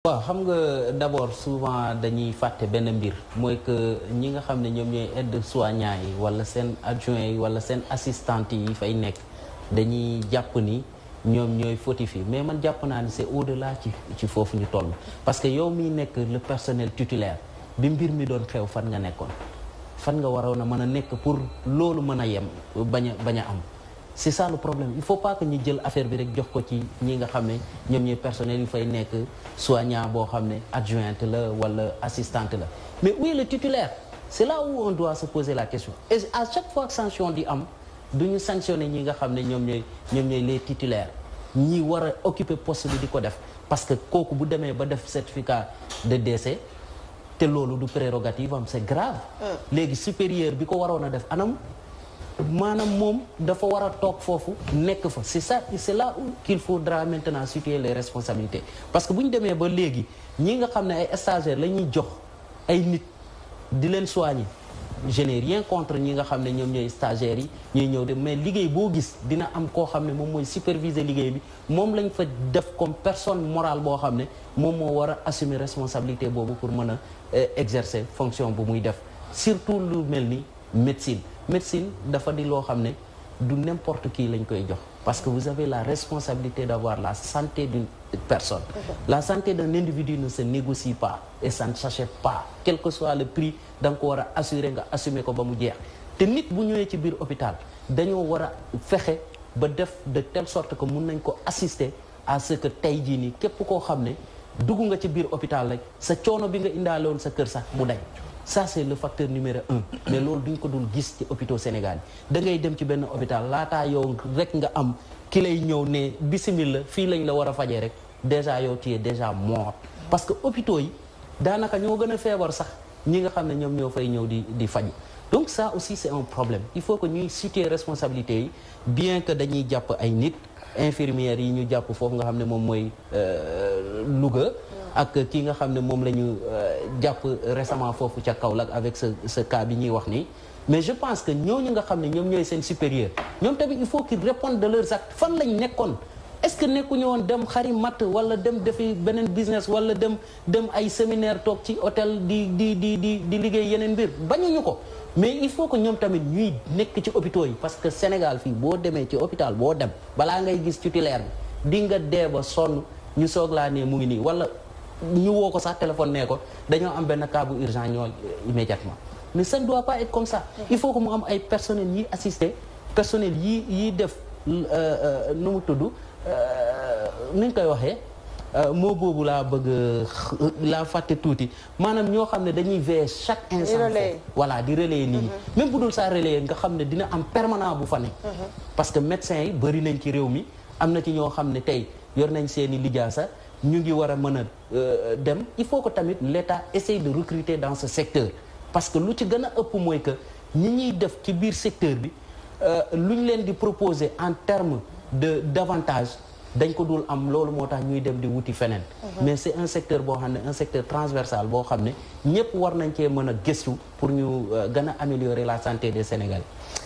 waaw xam nga d'abord souvent dañuy fàtte benn mbir mooy que ñi nga xam ne ñoom ñooy aide soignant yi wala seen adjoint yi wala seen assistante yi fay nekk dañuy jàpp ni ñoom ñooy fautif yi mais man jàpp naa ni c'est au-delà ci ci foofu ñu toll parce que yow miy nekk le personnel titulaire bi mbir mi doon xew fan nga nekkoon fan nga waroon a mën a nekk pour loolu mën a yem bañ a bañ a am c'est ça le problème il faut pas que ñu jël affaire bi rek jox ko ci ñi nga xam ne ñoom ñooy personnel yu fay nekk soignant boo xam ne adjointe la wala assistante la mais où est le titulaire c'est là où on doit se poser la question et à chaque fois que sanction di am du ñu sanctionner ñi nga xam ne ñoom ñooy ñoom ñooy les titulaires ñi war a occuper poste bi di ko def parce que kooku bu demee ba def certificat de décès te loolu du prérogative am c'est grave léegi supérieur bi ko waroon a def anam maanaam moom dafa war a toog foofu nekk fa c'est ça c'est là où qu'il faudra maintenant situer les responsabilités parce que bu ñu demee ba léegi ñi nga xam ne ay stagiaires la ñuy jox ay nit di leen soigner je n'ai rien contre ñi nga xam ne ñoom ñooy stagiaires yi ñuy ñëw de mais liggéey boo gis dina am koo xam ne moom mooy superviser liggéey bi moom lañ fa def comme personne morale boo xam ne moom moo war a assumer responsabilité boobu pour mën a exercer fonction bu muy def surtout lu mel ni médecine médecine dafa di loo xam ne du n'importe qui lañ koy jox parce que vous avez la responsabilité d'avoir la santé d'une personne la santé d'un individu ne se négocie pas et ça ne s'achète pas quel que soit le prix da nga ko war a assurer nga assumer ko ba mu jeex te nit bu ñëwee ci biir hôpital dañoo war a fexe ba def de telle sorte que mun nañ ko assister à ce que tey jii nii képp koo xam ne dugg nga ci biir hôpital rek sa coono bi nga indaale woon sa kër sax mu dañ ça c'est le facteur numéro un mais loolu duñ ko dul gis ci hôpitaux Sénégal yi da ngay dem ci benn hôpital laataa yow rek nga am ki lay ñëw ne bismillah fii lañ la war a fajee rek déjà yow tu es déjà mort parce que hôpitaux yi daanaka ñoo gën a feebar sax ñi nga xam ne ñoom ñoo fay ñëw di di faju donc ça aussi c'est un problème il faut que ñuy situer responsabilité yi bien que dañuy jàpp ay nit infirmières yi ñu jàpp foofu nga xam ne moom mooy Louga ak ki nga xam ne moom la ñu jàpp récemment foofu ca Kaolack avec ce ce cas bi ñuy wax nii mais je pense que ñooñu nga xam ne ñoom ñooy seen supérieur ñoom tamit il faut qu'ils répondent de leurs actes fan lañ nekkoon est-ce que nekkuñu woon dem xari matt wala dem defi beneen business wala dem dem ay séminaire toog ci hôtel di di di di di liggéey yeneen mbir bañuñu ko mais il faut que ñoom tamit ñuy nekk ci hôpitaux yi parce que Sénégal fii boo demee ci hôpital boo dem balaa ngay gis titulaire bi di nga dee ba sonn ñu soog laa ne mu ngi nii wala ñu woo ko sax téléphone nee ko dañoo am benn cas bu urgent ñoo immédiatement mais ça ne doit pas être comme ça il faut que mu am ay personnel yi assister personnel yi yi def nu mu tudd ni ñu koy waxee moo boobu laa bëgg laa fàtte tuuti maanaam ñoo xam ne dañuy veiller chaque instant voilà di relayer nit ñi même bu dul saa relayer nga xam ne dina am permanent bu fa nekk parce que médecins yi bëri nañ ci réew mi am na ci ñoo xam ne tey yor nañ seeni lijaasa ñu ngi war a mën a dem il faut que tamit l'État essaye de recruter dans ce secteur parce que lu ci gën a ëpp mooy que ñi ñuy def ci biir secteur bi lu ñu leen di proposer en termes de d'avantage dañ ko dul am loolu moo tax ñuy dem di wuti feneen mais c'est un secteur boo xam ne un secteur transversal boo xam ne ñépp war nañ cee mën a gëstu pour ñu gën a améliorer la santé des Sénégalais